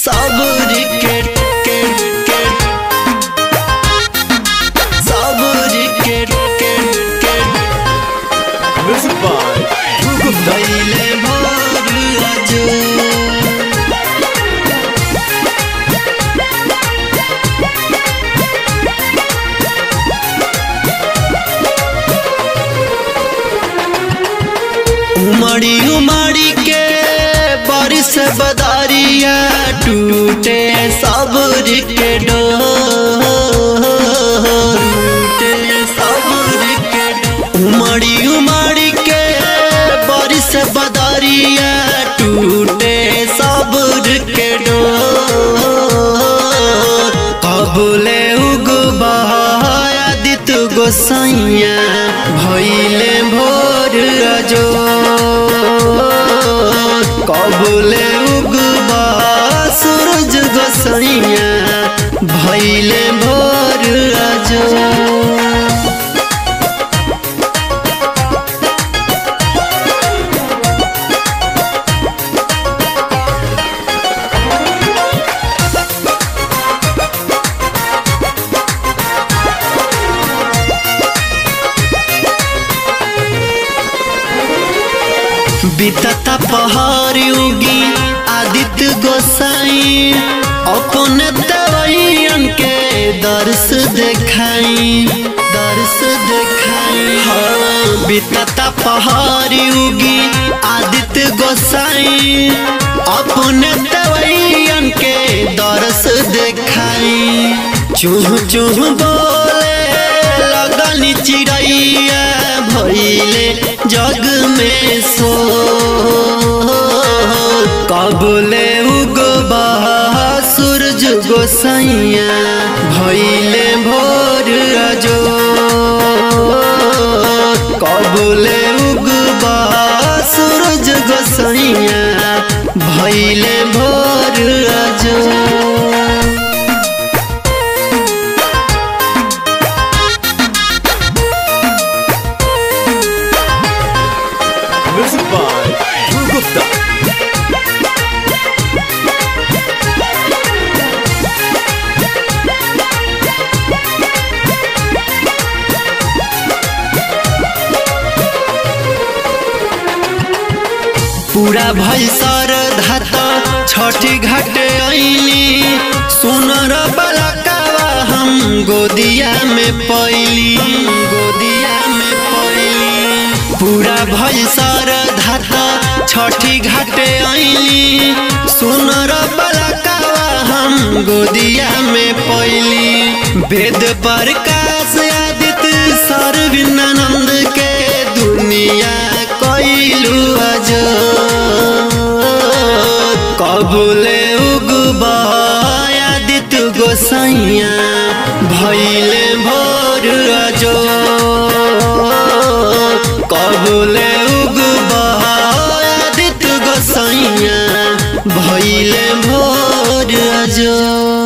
सबुर के के के सबुर के के के Music by Dhruv Gupta. भइले भोर अजो उमड़ी उमड़ी के बारिश बदारिया टूटे सबुर के डोर टूटे सबुर के डोर उमड़ी उमड़ी के बारिश बदारिया टूटे सबुर के डोर कबूले उगबाया दित गोसाइया भइले भोर अजो कबूले उगबा सूरज गोसाइया भइले भोर अजो बीतता पहाड़ उगी आदित्य गोसाई अपन दवाइयन के दर्श देखाई दर्श देखाई हाँ बीतता पहाड़ उगी आदित्य गोसाई अपन दवाइयन के दर्श देखाई चूह चूह बोले लगनी चिड़ैया भइले जग में सो कबले उगबा सूरज गोसाइया भइले भोर अजो कबले उगबा सूरज गोसाइया भइले भोर अजो Music by Dhruv Gupta. पूरा भैसर धाता छठी घाट ऐली सुनर बलकावा हम गोदिया में पैली गोदिया में पैली पूरा भैसर धाता छठी घाट ऐली सुनर बलकावा हम गोदिया में पैली वेद प्रकाश आदित्य सर्विनानंद के दुनिया कैलू अजो कबूले उगबाया दित गोसाइया भैले भोर अजो कबूले उगबाया दित गोसाइया भैले भोर अजो